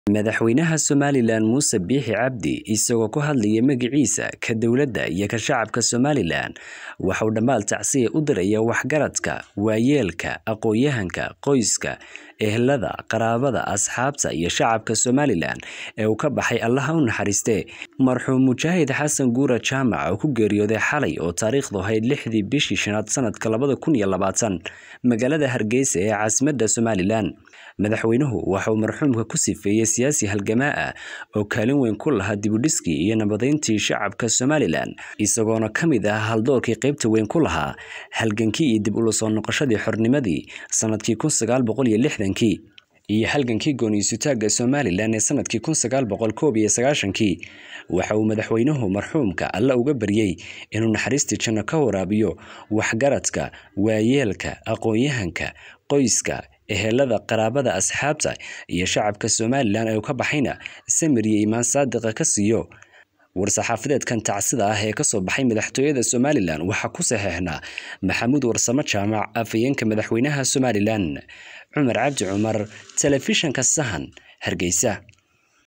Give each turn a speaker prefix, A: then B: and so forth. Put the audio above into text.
A: Madaxweynaha Somalilan Muuse Biixi Cabdi isagoo ku hadlaya magaciisa ka dowladda iyo ka shacabka Somalilan waxa uu dhammaal tacsiya u diraya waxgaradka, waayeelka, aqoonyahanka, qoyska, ehelada, qaraabada, asxaabta iyo shacabka Somalilan ee uu ka baxay Allaha u naxariiste marxuum Mujaahid Xasan Guura Jaamac oo ku geeriyooday xalay oo taariikhdu ahayd lixdii bishii shanaad sanadka labada kun iyo labaatan magaalada Hargeysa ee caasimadda Somalilan madaxweynuhu waxa uu marxuumka ku sifeeyey siyaasi halgamaa ah oo kaalin weyn ku lahaa dibudhiskii iyo nabadeyntii shacabka Somalilan isagoona ka mid ah haldoorkii qaybta weyn ku lahaa halgankii iyo dib ula soo noqoshadii xornimadii sanadkii kun sagaal boqol iyo lixdankii iyo halgankii gooniisutaagga Somalilan ee sanadkii kun sagaal boqol koob iyo sagaashankii waxa uu madaxweynuhu marxuumka alla uga baryey inuu naxariistii janno ka waraabiyo waxgaradka waayeelka aqoonyahanka qoyska ehelada qaraabada asxaabta iyo shacabka Somalilan ee uu ka baxayna samir iyo iimaan saadiqa ka siiyo war-saxaafadeedkan tacsida ah ee kasoo baxay madaxtooyada Somalilan waxaa ku saxeexnaa Maxamuud Warsamo Jaamac afayeenka madaxweynaha Somalilan Cumar Cabdi Cumar telefishanka Sahan Hargeysa